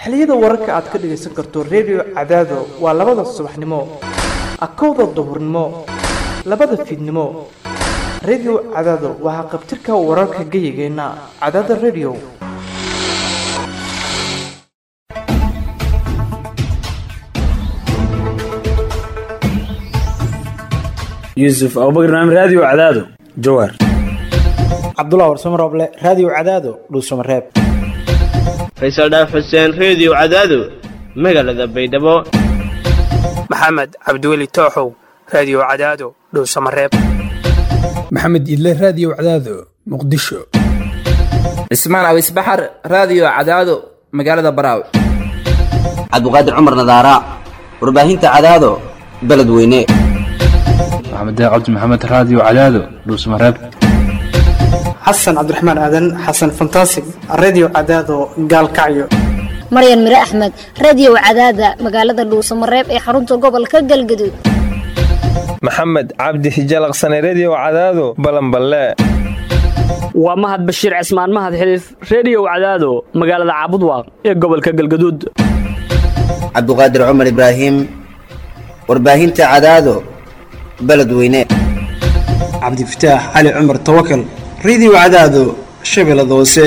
xilliyada wararka aad ka dhagaysan karto redio cadaado waa labada subaxnimo akowda duhurnimo labada fiidnimo redio cadaado waa haqabtirka wararka geyigeenna cadaada redio yuusuf abubakar naam raadiyo cadaado jawaar cabdullah warsamo rooble raadiyo cadaado dhuusamareeb faysal dhaaf xuseen reediyo cadaado magaalada baydhabo maxamed cabdiweli tooxow raadiyo cadaado dhowsamareeb maxamed idle raadiyo cadaado muqdisho cismaan awis baxar raadiyo cadaado magaalada baraaw cabdiqaadir cumar nadaara warbaahinta cadaado beledweyne maxamed cabdi maxamed raadiyo cadaado dhuusamareeb xasan cabdiraxmaan aadan xasan fantasig reediyo cadaado gaalkacyo maryan mire axmed reediyo cadaada magaalada dhuusamareeb ee xarunta gobolka galgaduud maxamed cabdi hijalaqsane reediyo cadaado balanballe waa mahad bashiir cismaan mahad xiliif reediyo cadaado magaalada caabudwaaq ee gobolka galgaduud cabduqaadir cumar ibraahim warbaahinta cadaado beledweyne cabdifataax cali cumar tawakal reediyo cadaado shabeellada hoose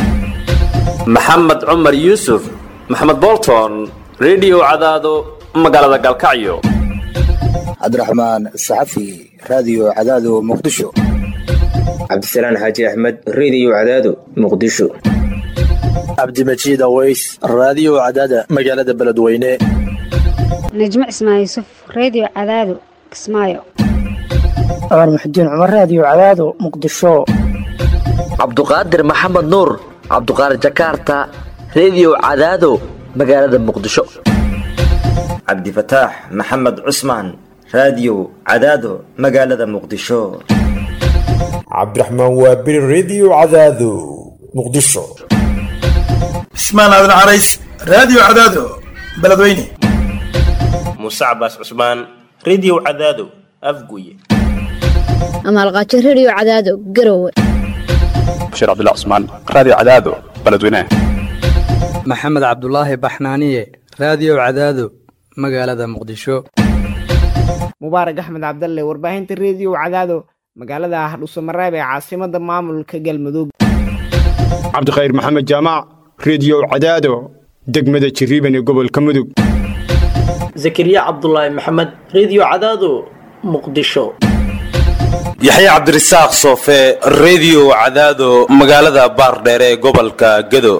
maxamed cumar yuusuf maxamed bolton reediyo cadaado magaalada galkacyo cabdiraxmaan saxafi raadiyo cadaado muqdisho cabdisalaan xaaji axmed reediyo cadaado muqdisho cabdimajiid aweys raadiyo cadaada magaalada beledweyne najmo cismaan yuusuf reediyo cadaado kismaayo cumar muxudiin cumar raadiyo cadaado muqdisho cabduqaadir maxamed nuur cabduqaadir jakaarta reediyo cadaado magaalada muqdisho cabdifataax maxamed cusmaan raadiyo cadaado magaalada muqdisho cabdiraxmaan waabiri reediyo cadaado muqdisho cismaan aadan carays raadiyo cadaado beledweyne muuse cabaas cusmaan reediyo cadaado afguye amaalqaajo reediyo cadaado garowe bashiir cabdilla cusmaan raadiyo cadaado beledweyne maxamed cabdulaahi baxnaaniye raadiyo cadaado magaalada muqdisho mubaarak axmed cabdalle warbaahinta reediyo cadaado magaalada hadhuusamareeb ee caasimada maamulka galmudug cabdikhayr maxamed jaamac reediyo cadaado degmada jiriiban ee gobolka mudug zakariya cabdulaahi maxamed reediyo cadaado muqdisho yaxya cabdirasaaq soofe reediyo cadaado magaalada baardheere ee gobolka gedo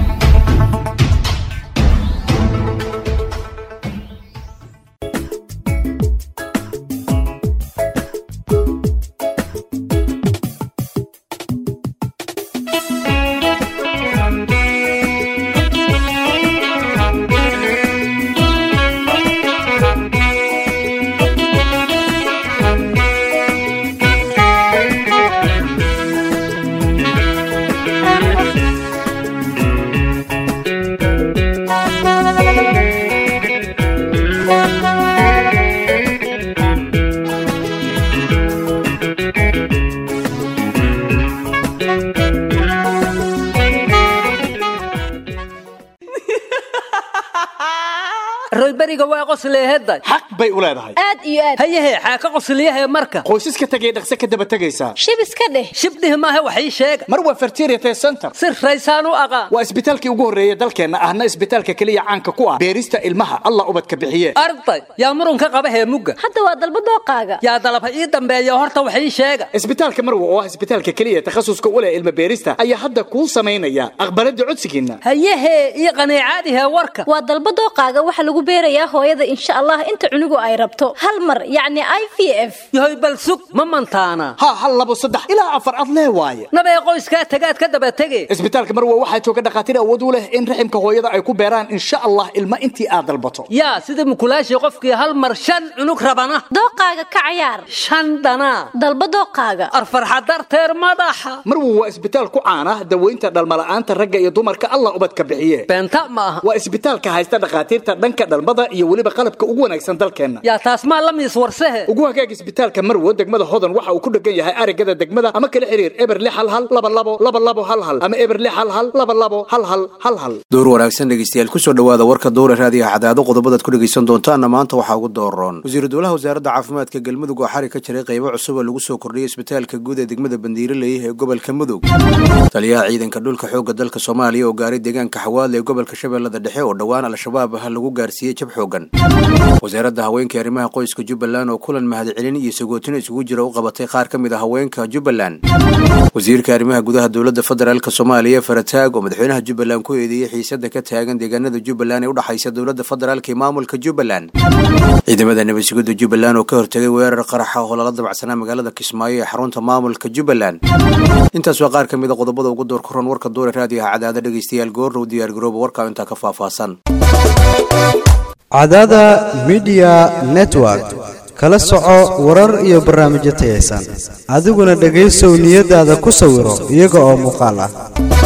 royberiga waa qosleeheday xaq bay u leedahay aad iyo aad hayahe xaa ka qosliyahe marka qoysaska tegay dhaqse ka daba tegaysaa shib iska dheh shibdhih maahe wax ii sheega mar waa fertiriate center si raysaan u aqaan waa isbitaalkii ugu horreeya dalkeenna ahna isbitaalka keliya caanka ku ah beerista ilmaha allah ubadka bixiye arday yaa murunka qaba heemugga hadda waa dalba dooqaaga yaa dalaba ii dambeeya horta wax ii sheega isbitaalka marwa oo ah isbitaalka keliya takhasuska u leh ilma beerista ayaa hadda kuu samaynaya aqbalada codsigiinna hayahe ii qaniicaadihe warka waa dalba dooqaaga waxa lagu beerayaa hooyada insha allah inta cunugu ay rabto hal mar yacni i v f yahoy bal sug ma mantaana ha hal labo saddex ilaa afar ad lee waaye nabee qoyskaa tagaad ka daba tege isbitaalka marwa waxaa jooga dhakhaatiir awood u leh in raximka hooyada ay ku beeraan insha allah ilma intii aad dalbato yaa sida mukulaashii qofkii hal mar shan cunug rabana dooqaaga ka cayaar shan dhanaa dalba dooqaaga arfarxa darteer madaxa marwa waa isbitaal ku caan ah daweynta dhalmala'aanta ragga iyo dumarka allah ubadka bixiye beenta ma aha waa isbitaalka haysta dhakhaatiirta dhanka dhalmada iyo weliba qalabka ugu wanaagsan dalkeenna yaa taas maa la miis warsehe ugu hagaag isbitaalka marwo degmada hodan waxa uu ku dhegan yahay arigada degmada ama kala xiriir eber lix hal hal laba labo laba labo hal hal ama eber lix hal hal laba labo hal hal hal hal door wanaagsan dhegeystayaal kusoo dhawaada warka dowra raadiyaha cadaado qodobadaad ku dhegeysan doontaana maanta waxaa ugu dooroon wasiiru dowlaha wasaaradda caafimaadka galmudug oo xarig ka jiray qaybo cusub oo lagu soo kordhiyay isbitaalka guud ee degmada bandiiraley ee gobolka mudug taliyaha ciidanka dhulka xoogga dalka soomaaliya oo gaaray deegaanka xawaadle ee gobolka shabeellada dhexe oo dhowaan al-shabaab ah lagu gaarsiiyey jab xoogan wasaaradda haweenka arrimaha qoyska jubbaland oo kulan mahadcelin iyo sagootin isugu jira u qabatay qaar ka mid a haweenka jubbaland wasiirka arrimaha gudaha dowladda federaalk soomaaliya farataag oo madaxweynaha jubbaland ku eedeeyey xiisada ka taagan deegaanada jubbaland ee udhexaysa dowladda federaalk iyo maamulka jubbaland ciidamada nabadsugidda jubbaland oo ka hortegay weerar qaraxa oo lala dabacsanaa magaalada kismaayo ee xarunta maamulka jubbaland intaas waa qaar ka mid a qodobada ugu door kuran warka doore raadiyaha cadaada dhegeystayaal goorrow diyaargarooba warkaa intaa ka faahfaahsan cadaada midiya network kala soco warar iyo barnaamijyo tayaysan adiguna dhegaysow niyadaada ku sawiro iyaga oo muuqaal ah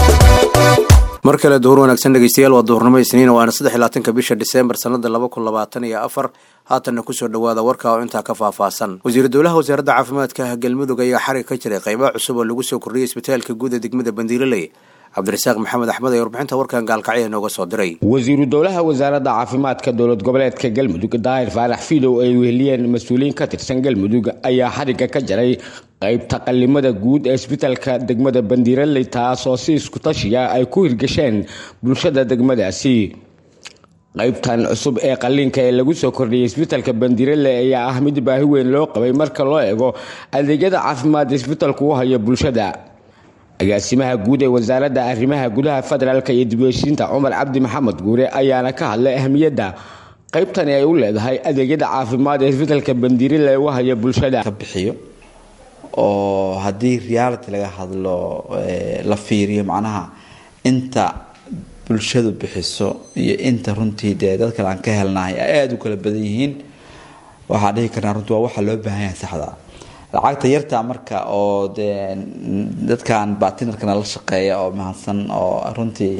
mar kale duhur wanaagsan dhegeystayaal waa duhurnimo isniin waana saddex iyo labaatanka bisha diseembar sannada laba kun labaatan iyo afar haatanna kusoo dhawaada warka oo intaa ka faahfaahsan wasiiru dowlaha wasaaradda caafimaadka galmudug ayaa xarig ka jiray qaybaha cusub oo lagu soo kordhiyay isbitaalka guud ee degmada bandiiraley cabdirasaaq maxamed axmed ayaa warbixinta warkan gaalkacya nooga soo diray wasiiru dowlaha wasaaradda caafimaadka dowlad goboleedka galmudug daahir faarax fiidow ay weheliyeen mas-uuliyiin ka tirsan galmudug ayaa xarigga ka jaray qaybta qalimada guud ee isbitaalka degmada bandiiraley taasoo si isku tashiya ay ku hirgasheen bulshada degmadaasi qaybtan cusub ee qaliinka ee lagu soo kordhiyay isbitaalka bandiiraley ayaa ah mid baahi weyn loo qabay marka loo eego adeegyada caafimaad isbitaalku u hayo bulshada agaasimaha guud ee wasaaradda arrimaha gudaha federaalk iyo dibheshiinta cumar cabdi maxamed guure ayaana ka hadlay ahmiyadda qaybtani ay u leedahay adeegyada caafimaad ee isbitaalka bandiirale u haya bulshada bixiyo oo haddii reality laga hadlo la fiiriyo macnaha inta bulshadu bixiso iyo inta runtii dee dad kale aan ka helnahay ay aada u kala badan yihiin waxaa dhihi karnaa runtii waa waxa loo baahan yahay saxda lacagta yarta marka oo dee dadkan batinarkana la shaqeeya oo mahadsan oo runtii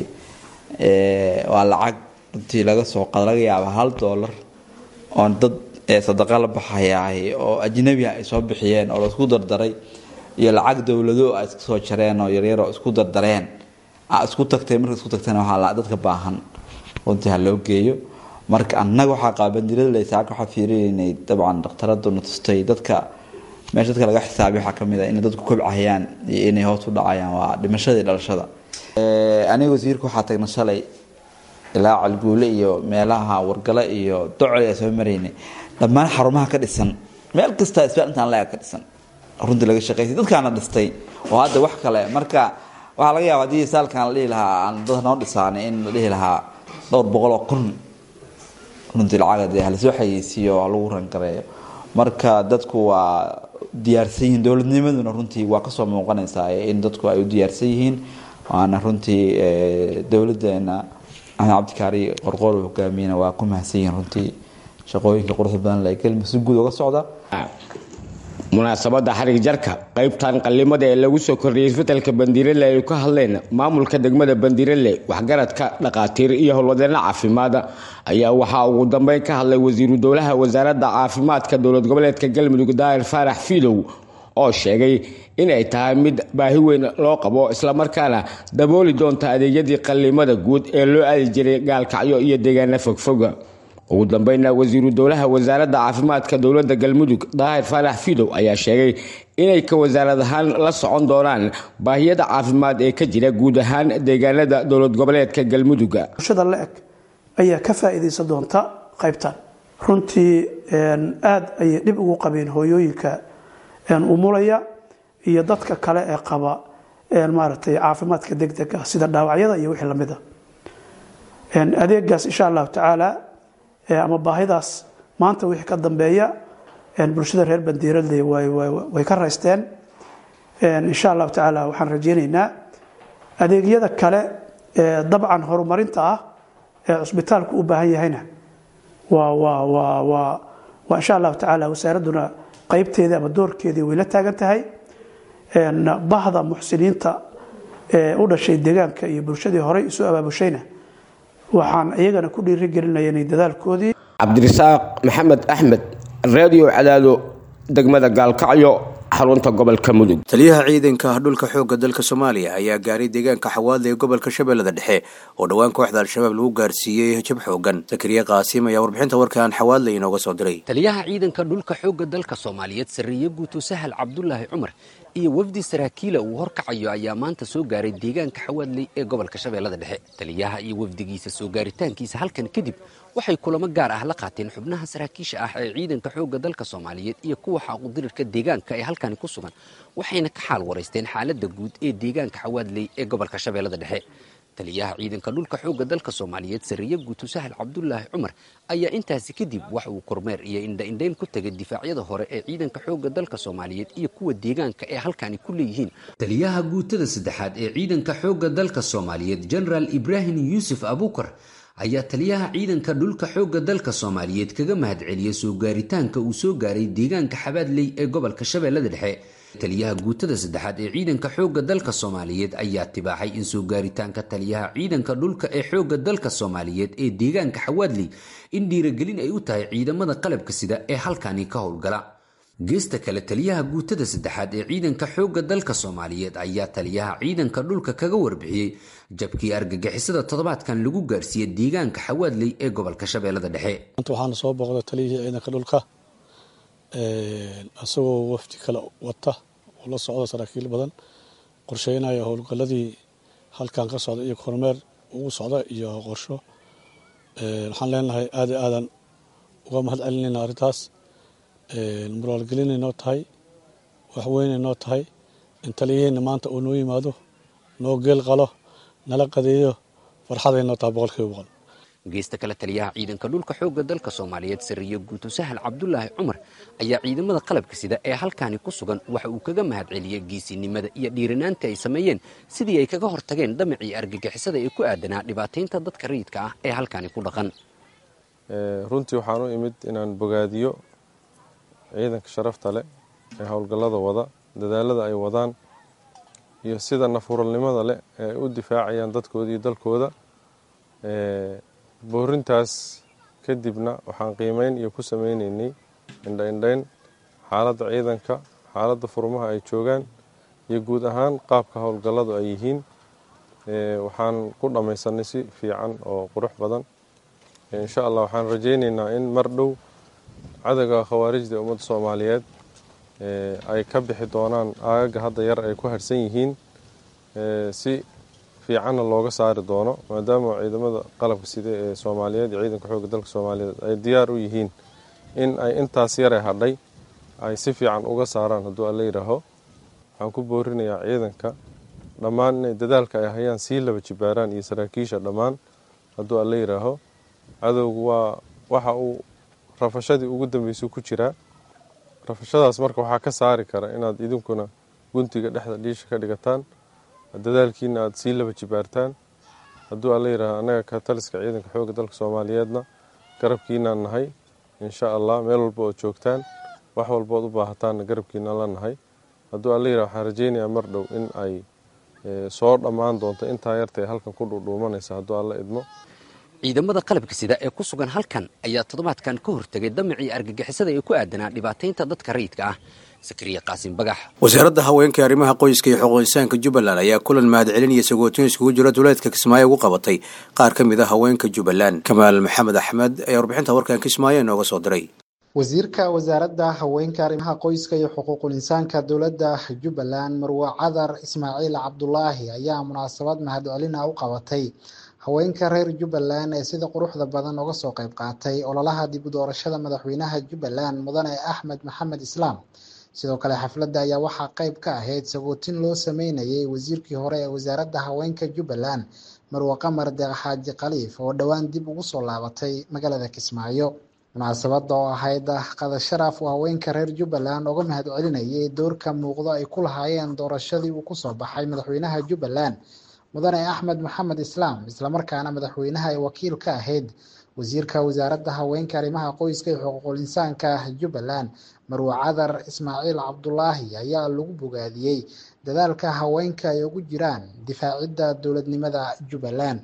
waa lacag runtii laga soo qada laga yaaba hal dollar oo dad sadaqa la baxayahay oo ajnabi ay soo bixiyeen oo laisku dardaray iyo lacag dowlado ay iska soo jareen oo yaryar oo isku dardareen isku tagtay marka isku tagtana waxaa dadka baahan runtii ha loo geeyo marka annaga waxaa qaba bandirada laysaaka waxaa fiirinaynay dabcan dhakhtaraduna tustay dadka meesha dadka laga xisaabiy waxaa kamid a inay dadku kobcahayaan iyo inay hoos u dhacayaan waa dhimashada iyo dhalashada aniga wasiirka waxaa tagna shalay ilaa calguule iyo meelaha wargale iyo docol ee soo maraynay dhammaan xarumaha ka dhisan meel kasta isbitaal intaan la-eg ka dhisan runtii laga shaqeysay dadkaana dhistay oo hadda wax kale marka waxaa laga yaaba haddii saalkan la dhihi lahaa aan dad noo dhisaanay in la dhihi lahaa dhowr boqol oo kun runtii lacaga dee halasoo xayeysiiyo oo lagu rangareeyo marka dadku waa diyaarsan yihiin dowladnimaduna runtii waa kasoo muuqanaysaa in dadku ay u diyaarsan yihiin waana runtii dowladeena axmed cabdikaari qorqoor hogaamiyena waa ku mahadsan yihiin runtii shaqooyinka quruxda badan la gelma si guud uga socda munaasabadda xarig jarka qaybtan qalimada ee lagu soo kordhiyay isbitaalka bandiirale ay ka hadleen maamulka degmada bandiirale waxgaradka dhaqaatiir iyo howlwadeena caafimaad ayaa waxaa ugu dambeyn ka hadlay wasiiru dowlaha wasaaradda caafimaadka dowlad goboleedka galmudug daahir faarax fiidow oo sheegay inay tahay mid baahi weyn loo qabo islamarkaana dabooli doonta adeegyadii qalimada guud ee loo aadi jiray gaalkacyo iyo deegaana fogfoga ugu dambeynna wasiiru dowlaha wasaaradda caafimaadka dowladda galmudug daahir faarax fiidow ayaa sheegay inay ka wasaarad ahaan la socon doonaan baahiyada caafimaad ee ka jira guud ahaan deegaanada dowlad goboleedka galmuduga bulshada la eg ayaa ka faa'iidaysan doonta qaybtan runtii aad ayay dhib ugu qabeen hooyooyinka umulaya iyo dadka kale ee qaba maaragtay caafimaadka degdega sida dhaawacyada iyo wixii lamid a adeegaas insha allahu tacaala ama baahidaas maanta wixii ka dambeeya bulshada reer bandiiradle way ka raysteen insha allahu tacaala waxaan rajeyneynaa adeegyada kale ee dabcan horumarinta ah ee cusbitaalku u baahan yahayna waa waa waa waa waa insha allahu tacaala wasaaradduna qeybteedii ama doorkeedii way la taagan tahay bahda muxsiniinta ee u dhashay deegaanka iyo bulshadii horey isu abaabushayna waxaan iyagana ku dhiirigelinaya inay dadaalkoodii cabdirasaaq maxamed axmed radio cadaado degmada gaalkacyo xarunta gobolka mudug taliyaha ciidanka dhulka xoogga dalka soomaaliya ayaa gaaray deegaanka xawaadle ee gobolka shabeellada dhexe oo dhowaan kooxda al-shabaab lagu gaarsiiyey jab xoogan zakariya qaasiim ayaa warbixinta warkan xawaadle inooga soo diray taliyaha ciidanka dhulka xoogga dalka soomaaliyeed sarreeye guuto sahal cabdulaahi cumar iyo wafdi saraakiila uu horkacayo ayaa maanta soo gaaray deegaanka xawaadley ee gobolka shabeellada dhexe taliyaha iyo wafdigiisa soo gaaritaankiisa halkan kadib waxay kulamo gaar ah la qaateen xubnaha saraakiisha ah ee ciidanka xoogga dalka soomaaliyeed iyo kuwa xaaqudirirka deegaanka ee halkani ku sugan waxayna ka xaal waraysteen xaaladda guud ee deegaanka xawaadley ee gobolka shabeellada dhexe taliyaha ciidanka dhulka xoogga dalka soomaaliyeed sarreeye guuto sahal cabdulaahi cumar ayaa intaasi kadib wax uu kormeer iyo indha-indhayn ku tegay difaacyada hore ee ciidanka xoogga dalka soomaaliyeed iyo kuwa deegaanka ee halkani ku leeyihiin taliyaha guutada saddexaad ee ciidanka xoogga dalka soomaaliyeed genaraal ibraahim yuusuf abuukar ayaa taliyaha ciidanka dhulka xoogga dalka soomaaliyeed kaga mahadceliyey soo gaaritaanka uu soo gaaray deegaanka xabaadley ee gobolka shabeellada dhexe taliyaha guutada saddexaad ee ciidanka xoogga dalka soomaaliyeed ayaa tibaaxay in soo gaaritaanka taliyaha ciidanka dhulka ee xoogga dalka soomaaliyeed ee deegaanka xawaadley in dhiiragelin ay u tahay ciidamada qalabka sida ee halkani ka howlgala geesta kale taliyaha guutada saddexaad ee ciidanka xoogga dalka soomaaliyeed ayaa taliyaha ciidanka dhulka kaga warbixiyey jabkii argagixisada toddobaadkan lagu gaarsiiyey deegaanka xawaadley ee gobolka shabeellada dhexe maanta waxaana soo booqday taliyihii ciidanka dhulka isagoo wafdi kale wata oo la socda saraakiil badan qorsheynaya howlgalladii halkan ka socda iyo kormeer ugu socda iyo qorsho waxaan leenahay aada aadan uga mahad celinayna arrintaas muraalgelinay noo tahay waxweynay noo tahay in taliyaheenna maanta uu noo yimaado noo geel qalo nala qadeeyo farxaday noo tahay boqolkiiba boqol geesta kale taliyaha ciidanka dhulka xoogga dalka soomaaliyeed sarreeye guuto sahal cabdulaahi cumar ayaa ciidamada qalabka sida ee halkani ku sugan waxa uu kaga mahadceliyey geesinimada iyo dhiiranaanta ay sameeyeen sidii ay kaga hortageen damacii argagixisada ee ku aadanaa dhibaataynta dadka rayidka ah ee halkani ku dhaqan runtii waxaan u imid inaan bogaadiyo ciidanka sharafta leh ee howlgallada wada dadaalada ay wadaan iyo sida nafuralnimada leh ee ay u difaacayaan dadkooda iyo dalkooda boorintaas kadibna waxaan qiimeyn iyo ku sameyneynay indha-indhayn xaaladda ciidanka xaaladda furmaha ay joogaan iyo guud ahaan qaabka howlgalladu ay yihiin waxaan ku dhammaysanay si fiican oo qurux badan insha allah waxaan rajayneynaa in mar dhow cadowga khawaarijda ummadda soomaaliyeed ay ka bixi doonaan aagaga hadda yar ay ku harhsan yihiin si fiicanna looga saari doono maadaama ciidamada qalabka sida ee soomaaliyeed iyo ciidanka xoogga dalka soomaaliyeed ay diyaar u yihiin in ay intaas yare hadhay ay si fiican uga saaraan hadduu alla yidhaaho waxaan ku boorinayaa ciidanka dhammaan inay dadaalka ay hayaan sii laba jibaaraan iyo saraakiisha dhammaan hadduu alla yidhaaho cadowgu waa waxa uu rafashadii ugu dambeysay ku jiraa rafashadaas marka waxaa ka saari kara inaad idinkuna guntiga dhexda dhiisha ka dhigataan dadaalkiina aada sii laba jibaartaan hadduu alla yidhaaha annaga ka taliska ciidanka xoogga dalka soomaaliyeedna garabkiinaan nahay insha allah meel walba ood joogtaan wax walbood u baahataanna garabkiinaan la nahay hadduu alla yidhaha waxaan rajeynayaa mar dhow in ay soo dhammaan doonto intaa yartae halkan ku dhuudhuumanaysa hadduu alla idmo ciidamada qalabka sida ee ku sugan halkan ayaa toddobaadkan ka hortegay damacii argagixisada ee ku aadanaa dhibaataynta dadka rayidka ah sakariya qaasim bagax wasaaradda haweenka arrimaha qoyska iyo xuquuqisaanka jubbaland ayaa kulan mahadcelin iyo sagootin iskugu jira duleedka kismaayo ugu qabatay qaar ka mid a haweenka jubbaland kamaal maxamed axmed ayaa warbixinta warkan kismaayo inooga soo diray wasiirka wasaaradda haweenka arrimaha qoyska iyo xuquuqul insaanka dowladda jubbaland marwe cadar ismaaciil cabdulaahi ayaa munaasabad mahadcelina u qabatay haweenka reer jubbaland ee sida quruxda badan uga soo qayb qaatay ololaha dib u doorashada madaxweynaha jubbaland mudane axmed maxamed islaam sidoo kale xafladda ayaa waxaa qayb ka ahayd sagootin loo sameynayay wasiirkii hore ee wasaaradda haweenka jubbaland marwe qamar deeq xaaji khaliif oo dhowaan dib ugu soo laabatay magaalada kismaayo munaasabadda oo ahayd qada sharaf uu haweenka reer jubbaland uga mahad celinayay doorka muuqdo ay ku lahaayeen doorashadii uu kusoo baxay madaxweynaha jubbaland mudane axmed maxamed islaam islamarkaana madaxweynaha ay wakiil ka ahayd wasiirka wasaaradda haweenka arrimaha qoyska iyo xuquuqul insaanka jubbaland marwe cadar ismaaciil cabdulaahi ayaa lagu bogaadiyey dadaalka haweenka ay ugu jiraan difaacidda dowladnimada jubbaland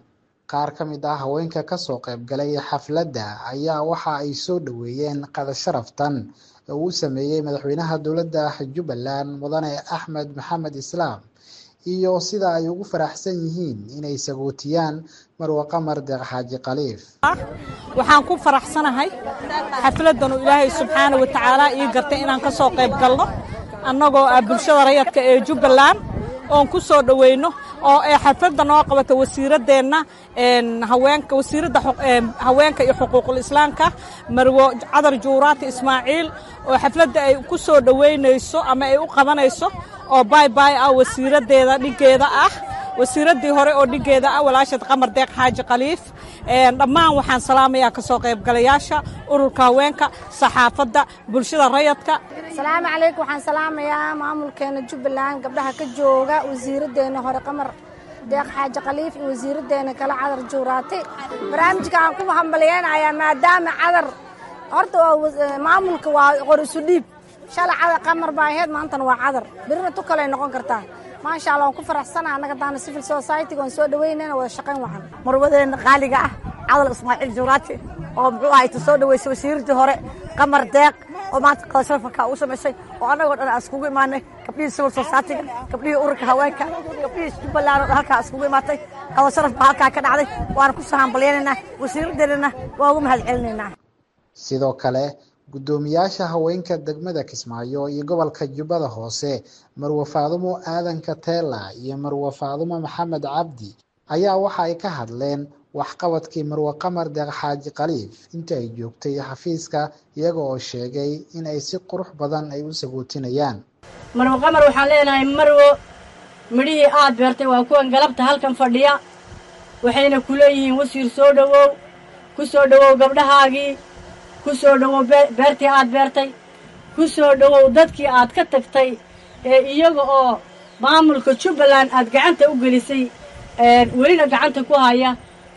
qaar ka mid ah haweenka kasoo qaybgalay xafladda ayaa waxa ay soo dhoweeyeen qada sharaftan oo uu sameeyey madaxweynaha dowladda jubbaland mudane axmed maxamed islaam iyo sida ay ugu faraxsan yihiin inay sagootiyaan marwe qamar deeq xaaji khaliif waxaan ku faraxsanahay xafladdan uu ilaahay subxaana wa tacaala ii gartay inaan ka soo qayb galno annagoo ah bulshada rayadka ee jubbaland oon ku soo dhoweyno oo ee xafladda noo qabata wasiiraddeenna haweenka wasiiradda haweenka iyo xuquuqul islaamka marwo cadar juuraati ismaaciil oo xafladda ay ku soo dhoweynayso ama ay u qabanayso oo baybay ah wasiiraddeeda dhiggeeda ah wasiiraddii hore oo dhiggeeda ah walaashad qamar deeq xaaji khaliif dhammaan waxaan salaamayaa ka soo qaybgalayaasha ururka haweenka saxaafadda bulshada rayadka asalaamu calaykum waxaan salaamayaa maamulkeena jubbaland gabdhaha ka jooga wasiiraddeena hore qamar deeq xaaji khaliif iyo wasiiraddeena kale cadar juuraati barnaamijka aan ku hambaliyeynayaa maadaama cadar horta maamulka waa qorisu dhiib shalay cadar qamar baa ahayd maantana waa cadar birina tu kaley noqon kartaa maasha allah waan ku faraxsanaha annaga daana civil society-ga waan soo dhaweynayna wada shaqayn wacan marwadeena qaaliga ah cadal ismaaciil juuraati oo muxuu ahay ta soo dhaweysay wasiiradii hore qamar deeq oo maanta qada sharafka u samaysay oo annagoo dhan aan iskugu imaanay gabdhihii civil society-ga gabdhihii ururka haweenka gabdhihii jubbaland oo dhan halkaa iskugu imaatay qada sharaf baa halkaa ka dhacday waana ku soo hambalyaynaynaa wasiiraddeennana waa ugu mahad celinaynaa sidoo kale guddoomiyaasha haweenka degmada kismaayo iyo gobolka jubbada hoose marwe faadumo aadan kateela iyo marwe faadumo maxamed cabdi ayaa waxa ay ka hadleen waxqabadkii marwe qamar deeq xaaji khaliif intii ay joogtay xafiiska iyaga oo sheegay in ay si qurux badan ay u sagootinayaan marwe qamar waxaan leenahay marwo midhihii aad beertay waa kuwan galabta halkan fadhiya waxayna ku leeyihiin wasiir soo dhowow ku soo dhowow gabdhahaagii ku soo dhowow beertii aad beertay ku soo dhowow dadkii aad ka tagtay ee iyaga oo maamulka jubbaland aad gacanta u gelisay welina gacanta ku haya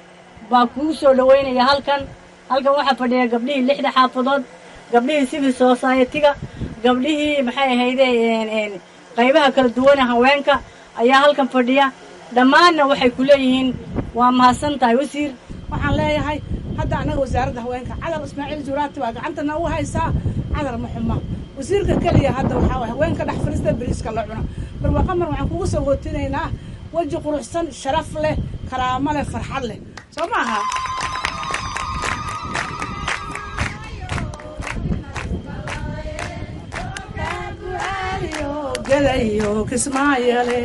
baa kugu soo dhowaynaya halkan halkan waxaa fadhiya gabdhihii lixda xaafadood gabdhihii civil society-ga gabdhihii maxay ahayde qaybaha kala duwane haweenka ayaa halkan fadhiya dhammaanna waxay ku leeyihiin waa mahadsan tahay wasiir waxaan leeyahay hadda annaga wasaaradda haweenka cadar ismaaciil juuraati waa gacantana u haysaa cadar maxuma wasiirka keliya hadda waxaa waay haweenka dhex fadhiista beriiska la cuna marwa qamar waxaan kugu soo hootinaynaa weji quruxsan sharaf leh karaamo leh farxad leh soo maaha gadayo kismaayale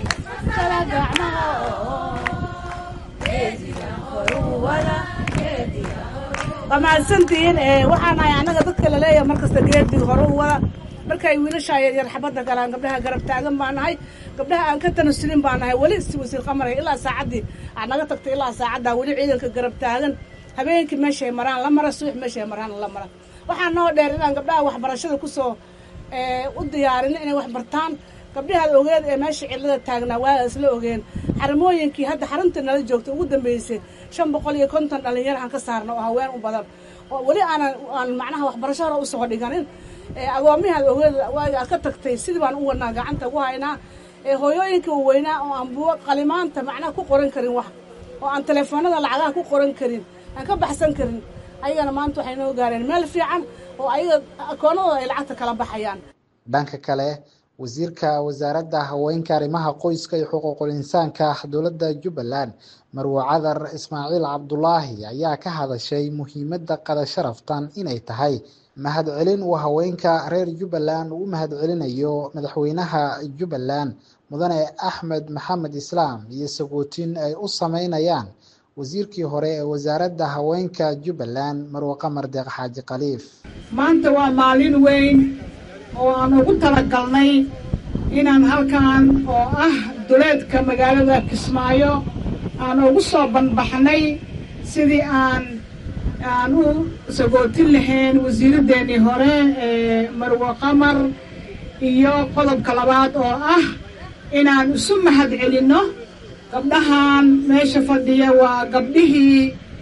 waa mahadsantihiin waxaan nahay annaga dadka laleeyahay markasta geedii hore u wada markay wiilasha yar xabadda galaan gabdhaha garab taagan baa nahay gabdhaha aan ka tanasulin baa nahay weli si wasiir qamaray ilaa saacaddii aad naga tagtay ilaa saacaddaa weli ciidanka garab taagan habeenkii meeshay maraan la mara subax meeshay maraan la mara waxaa noo dheer inaan gabdhaha waxbarashada kusoo u diyaarino inay wax bartaan gabdhahaad ogeed ee meesha cillada taagnaa waa isla ogeen xaramooyinkii hadda xarunta nala joogta ugu dambeysay shan boqol iyo konton dhallinyarahan ka saarna oo haween u badan oo weli aanan aan macnaha waxbarasho hore usoo dhiganin agoomihaad ogeed waaga aad ka tagtay sidii baan u wadnaa gacanta ugu haynaa hooyooyinka waweynaa oo aan buugo qalimaanta macnaha ku qoran karin wax oo aan telefoonada lacagaha ku qoran karin aan ka baxsan karin ayagana maanta waxay noo gaareen meel fiican oo ayaga akoonadooda ay lacagta kala baxayaan dhanka kale wasiirka wasaaradda haweenka arrimaha qoyska iyo xuquuqul insaanka dowladda jubbaland marwe cadar ismaaciil cabdulaahi ayaa ka hadashay muhiimadda qada sharaftan inay tahay mahadcelin uu haweenka reer jubbaland uu u mahadcelinayo madaxweynaha jubbaland mudane axmed maxamed islaam iyo sagootin ay u sameynayaan wasiirkii hore ee wasaaradda haweenka jubbaland marwe qamar deeq xaaji khaliif maanta waa maalin weyn oo aan ugu talagalnay inaan halkan oo ah duleedka magaalada kismaayo aan ugu soo banbaxnay sidii aan aan u sagootin lahayn wasiiraddeenii hore ee marwe qamar iyo qodobka labaad oo ah inaan isu mahad celinno gabdhahan meesha fadhiya waa gabdhihii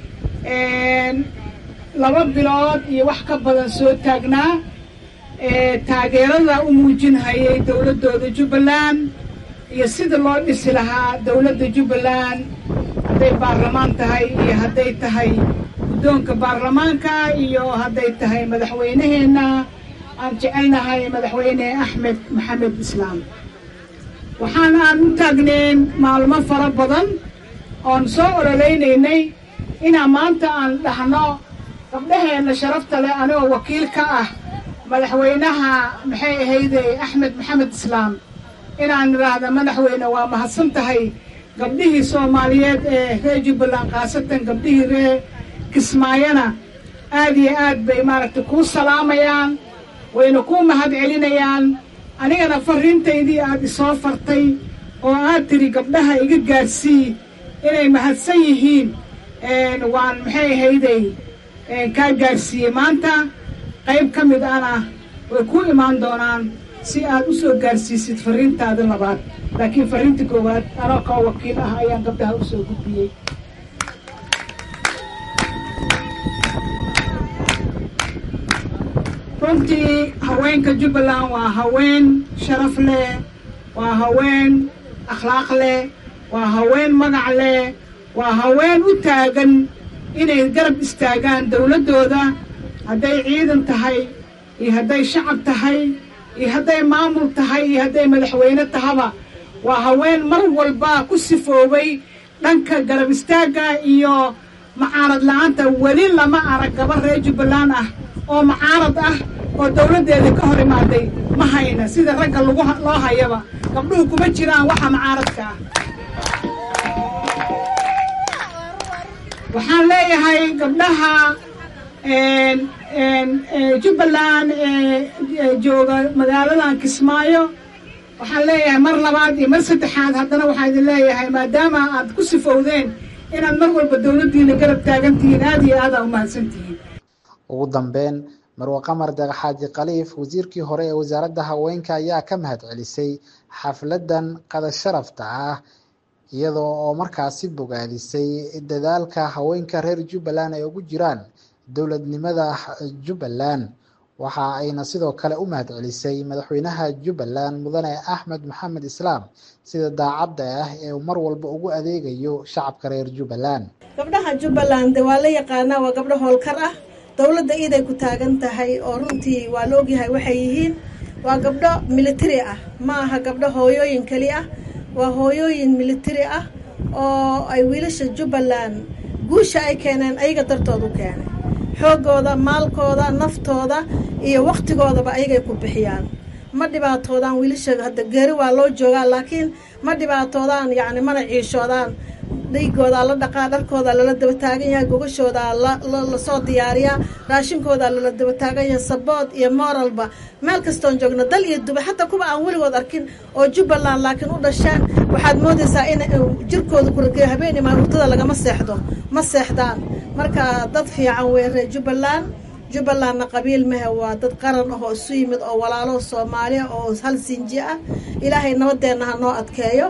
laba bilood iyo wax ka badan soo taagnaa taageerada u muujinhayay dowladdooda jubbaland iyo sida loo dhisi lahaa dowladda jubbaland hadday baarlamaan tahay iyo hadday tahay guddoonka baarlamaanka iyo hadday tahay madaxweyneheenna aan jecelnahay madaxweyne axmed maxamed islaam waxaan aan u taagneen maalmo fara badan oon soo ololaynaynay inaan maanta aan dhahno gabdhaheenna sharafta leh anigoo wakiil ka ah madaxweynaha maxay ahayde axmed maxamed islaam inaan idhaahda madaxweyne waa mahadsan tahay gabdhihii soomaaliyeed ee reer jubbaland khaasatan gabdhihii reer kismaayona aad iyo aad bay maaragtay kuu salaamayaan wayna kuu mahad celinayaan anigana farriintaydii aad isoo fartay oo aad tiri gabdhaha iga gaadsii inay mahadsan yihiin waan maxay ahayday kaa gaadhsiiyey maanta qayb ka mid ana way ku imaan doonaan si aad u soo gaadhsiisid farriintaada labaad laakiin farriinta koowaad anoo kao wakiil ah ayaan gabdhaha u soo gudbiyey runtii haweenka jubbaland waa haween sharaf leh waa haween akhlaaq leh waa haween magac leh waa haween u taagan inay garab istaagaan dowladdooda hadday ciidan tahay iyo hadday shacab tahay iyo hadday maamul tahay iyo hadday madaxweyne tahaba waa haween mar walba ku sifoobay dhanka garab istaagga iyo macaarad la-aanta weli lama arag gabar reer jubbaland ah oo macaarad ah oo dowladdeeda ka hor imaaday ma hayna sida ragga lagu loo hayaba gabdhuhu kuma jiraan waxa macaaradka ah waxaan leeyahay gabdhaha jubbaland ee jooga magaaladan kismaayo waxaan leeyahay mar labaad iyo mar saddexaad haddana waxaa idin leeyahay maadaama aad ku sifowdeen inaad mar walba dowladdiina garab taagantihiin aad iyo aada u mahadsantihiin ugu dambeyn marwe qamar deeqxaaji khaliif wasiirkii hore ee wasaaradda haweenka ayaa ka mahad celisay xafladan qada sharafta ah iyadoo oo markaasi bogaadisay dadaalka haweenka reer jubbaland ay ugu jiraan dowladnimada jubbaland waxa ayna sidoo kale u mahad celisay madaxweynaha jubbaland mudane axmed maxamed islaam sida daacadda ah ee uu mar walba ugu adeegayo shacabka reer jubbaland gabdhaha jubbaland waa la yaqaanaa waa gabdho howlkar ah dowladda iiday ku taagan tahay oo runtii waa la ogyahay waxay yihiin waa gabdho militari ah ma aha gabdho hooyooyin keli ah waa hooyooyin militari ah oo ay wiilasha jubbaland guusha ay keeneen ayaga dartood u keenay xooggooda maalkooda naftooda iyo wakhtigoodaba ayagay ku bixiyaan ma dhibaatoodaan wiilasha hadda geeri waa loo joogaa laakiin ma dhibaatoodaan yacni mana ciishoodaan dhiigoodaa la dhaqaa dharkoodaa lala daba taagan yahay gogashoodaa lasoo diyaariyaa raashinkoodaa lala daba taagan yahay sabood iyo moralba meel kastoon joogno dal iyo duba xataa kuwa aan weligood arkin oo jubbaland laakiin u dhasheen waxaad moodaysaa in jirkooda kurageeyo habeen imaan hurdada lagama seexdo ma seexdaan marka dad fiican wey reer jubbaland jubbalandna qabiil mehe waa dad qaran ah oo isu yimid oo walaalo soomaaliya oo hal sinji ah ilaahay nabadeenna ha noo adkeeyo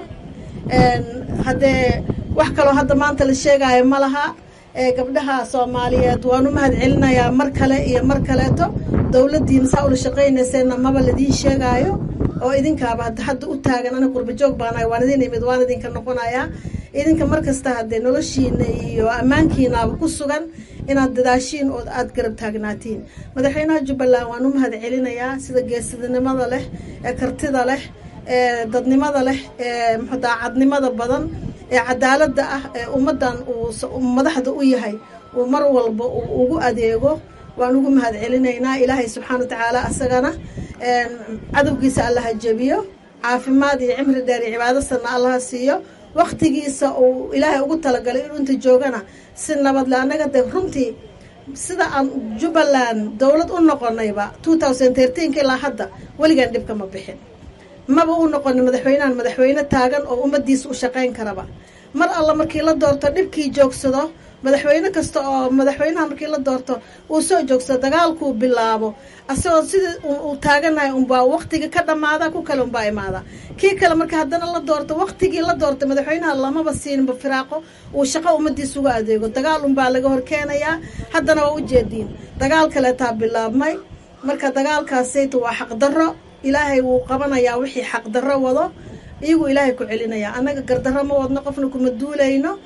haddee wax kaloo hadda maanta la sheegaayo ma laha gabdhaha soomaaliyeed waan u mahad celinayaa mar kale iyo mar kaleeto dowladdiina saa ula shaqaynayseenna maba ladiin sheegaayo oo idinkaaba hadda u taagan ana qurbajoog baanahay waan idin imid waan idinka noqonayaa idinka mar kasta haddee noloshiina iyo ammaankiinaaba ku sugan inaad dadaashiin oo aada garab taagnaatiin madaxweynaha jubbaland waan u mahad celinayaa sida geesidnimada leh ee kartida leh ee dadnimada leh ee mxu daacadnimada badan ee cadaaladda ah ee ummaddan uu madaxda u yahay uu mar walba uu ugu adeego waan ugu mahad celinaynaa ilaahay subxaana wa tacaala asagana cadowgiisa allaha jebiyo caafimaad iyo cimri dheer iyo cibaado sanna allaha siiyo waktigiisa uu ilaahay ugu talagalay inuu inta joogana si nabadle annaga de runtii sida aan jubbaland dowlad u noqonayba two thousand thirteenka ilaa hadda weligaan dhibka ma bixin maba u noqonin madaxweynehan madaxweyne taagan oo ummadiisa u shaqayn karaba mar alla markii la doorto dhibkii joogsado madaxweyne kasta oo madaxweynaha markii la doorto uu soo joogsado dagaalkuu bilaabo asagoo sidii uu taaganahay unbaa waktiga ka dhamaada ku kale unbaa imaada kii kale marka haddana la doorto waktigii la doortay madaxweynaha lamaba siininba firaaqo uu shaqo ummadiisa uga adeego dagaal unbaa laga horkeenayaa haddana waa ujeediin dagaal kaleetaa bilaabmay marka dagaalkaasayta waa xaqdarro ilaahay wuu qabanayaa wixii xaqdarro wado iyagu ilaahay ku celinaya annaga gardarro ma wadno qofna kuma duulayno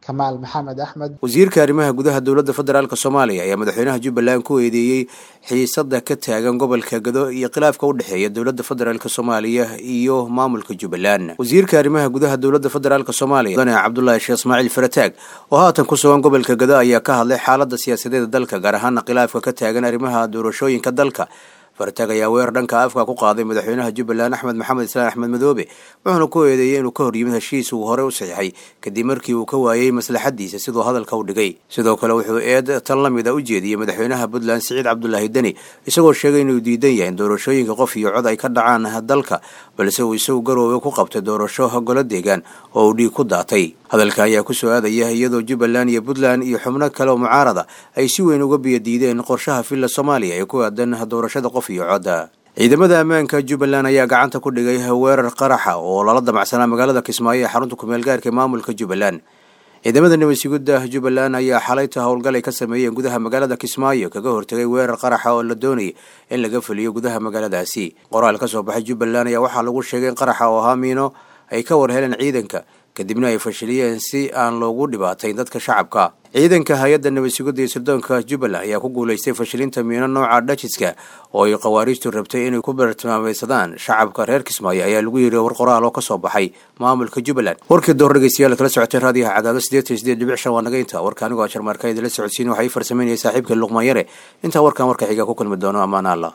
kamaal maxamed axmed wasiirka arrimaha gudaha dowladda federaalk soomaaliya ayaa madaxweynaha jubbaland ku eedeeyey xiisada ka taagan gobolka gado iyo khilaafka u dhexeeya dowladda federaalk soomaaliya iyo maamulka jubbaland wasiirka arrimaha gudaha dowladda federaalk soomaaliya mudane cabdulaahi sheekh ismaaciil farataag oo haatan ku sugan gobolka gado ayaa ka hadlay xaalada siyaasadeeda dalka gaar ahaana khilaafka ka taagan arrimaha doorashooyinka dalka farataag ayaa weerar dhanka afka ku qaaday madaxweynaha jubbaland axmed maxamed islaan axmed madoobe wuxuuna ku eedeeyey inuu ka hor yimid heshiis uu horey u saxiixay kadib markii uu ka waayey maslaxadiisa siduu hadalka u dhigay sidoo kale wuxuu eed tan la mid a u jeediyey madaxweynaha puntland siciid cabdulaahi deni isagoo sheegay inuu diidan yahay in doorashooyinka qof iyo cod ay ka dhacaan dalka balse uu isagu garoowe ku qabtay doorasho golo deegaan oo uu dhiig ku daatay hadalka ayaa ku soo aadaya iyadoo jubbaland iyo puntland iyo xubno kale oo mucaarada ay si weyn uga biyadiideen qorshaha villa soomaaliya ee ku aadan doorashada qof iyo codda ciidamada ammaanka jubbaland ayaa gacanta ku dhigay weerar qaraxa oo lala damacsanaa magaalada kismaayo ee xarunta kumeel gaarka ee maamulka jubbaland ciidamada nabadsugidda jubbaland ayaa xalayta howlgal ay ka sameeyeen gudaha magaalada kismaayo kaga hortegay weerar qaraxa oo la doonayay in laga fuliyo gudaha magaaladaasi qoraal ka soo baxay jubbaland ayaa waxaa lagu sheegay in qaraxa oo ahaa miino ay ka war heleen ciidanka kadibna ay fashiliyeen si aan loogu dhibaatayn dadka shacabka ciidanka hay-adda nabadsugidda iyo sirdoonka jubbaland ayaa ku guulaystay fashilinta miino nooca dhajiska oo ay khawaariijtu rabtay inay ku bartilmaameysadaan shacabka reer kismaayo ayaa lagu yiri war qoraal oo kasoo baxay maamulka jubbaland warkii door dhegeystayaal kala socotay raadiyaha cadaado sideetan sideed dhibic shan waa naga inta warka anigoo jarmaarka idinla socodsiin waxay farsameynaya saaxiibka luqmaan yare intaa warkan warka xiga ku kulmi doono ammaan allah